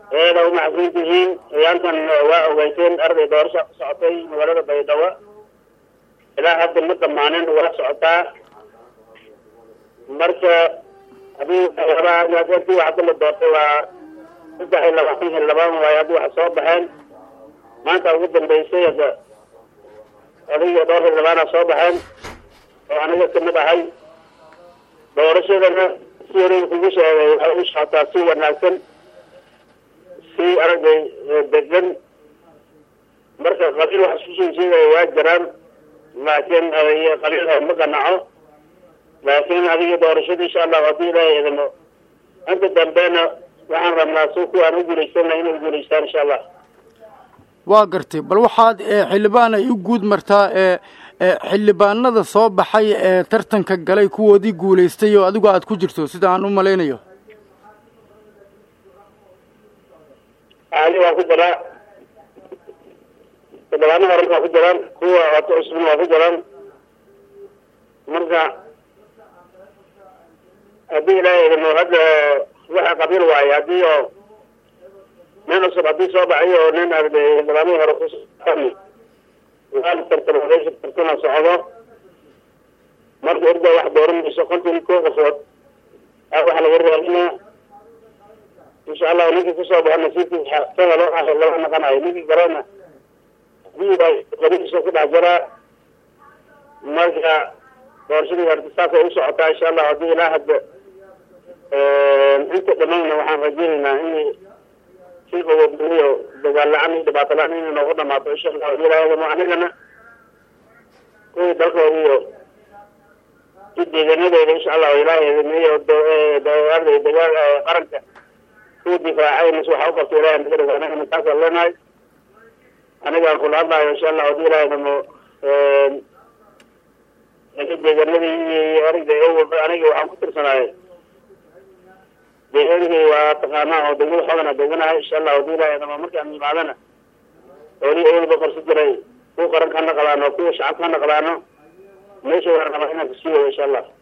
eeda umacsan tihiin ciyaantan waa ogeyseen arday doorasha ku socotay magaalada baydhabo ilaa hadda ma dhammaanin waa socotaa marka hadii hadii hadda la doortay waa saddex iyo labaatan iyo labaan waayo haddii wax soo baxeen maanta ugu dambeysay hadda adiga dhowr iyo labaana soo baxeen oo aniga kamid ahay doorashadana si hore kugu sheegay waxay u socotaa si wanaagsan si aragay degan marka qabiil wax isku soo sheegaya waa jiraan laakiin qabiil ma qanaco laakiin adiga doorashada insha allahu haddii ilaahay idimo inta dambena waxaan rabnaa si kuwaan u guulaysana inay guulaystaan insha allah waa gartay bal waxaad xildhibaan ay u guud martaa ee xildhibaanada soo baxay ee tartanka galay kuwoodii guulaystay oo adigu aad ku jirto sida aan u malaynayo ali waa ku jiraa xildhibaano horan waa ku jiraan kuwa oto cusbin waa ku jiraan marka haddii ilaahay idimo hadda waxa qabiil waayo haddii oo nin cusub haddii soo baxay oo nin arday xildhibaanihii hore kusan waa tartan odeysha tartana socdo marka orda wax dooranayso konton koo qofood a waxa laga raadinaa insha allahu ninkii kusoo baxo nasiibkiisa isaga loo ah lama naqanayo ninkii kalena hadii baa qabiilkiisa ku dhex jiraa marka doorashadii horta saasay u socotaa insha allah haddii ilaa hadda inta dhamayna waxaan rajaynaynaa in si qaboobniyo dagaal la-aan iyo dhibaato la-aan inay noogu dhamaato insha allah hadii ilaahadamo anigana kuwii dalkooda iyo si deegaanadooda insha allahu ilaahay arday dagaal qaranka kuwa difaacay mis waxa u qabta ilahay naga dhigo anigana taasaan leenahay anigaan kula hadlayo insha allah hadii ilaahadamo deegaanadii iyo aragda awalba aniga waxaan ku tirsanahay deegaanigii waa taqaanaa oo degmada xoogana deganahay insha allah hadii ilahay adama markaan yimaadana oolii awalba qarsi jiray kuwa qaranka ha naqdaano kuwa shacabka ha naqdaano meesha waan rabaa inaan kasii wado insha allah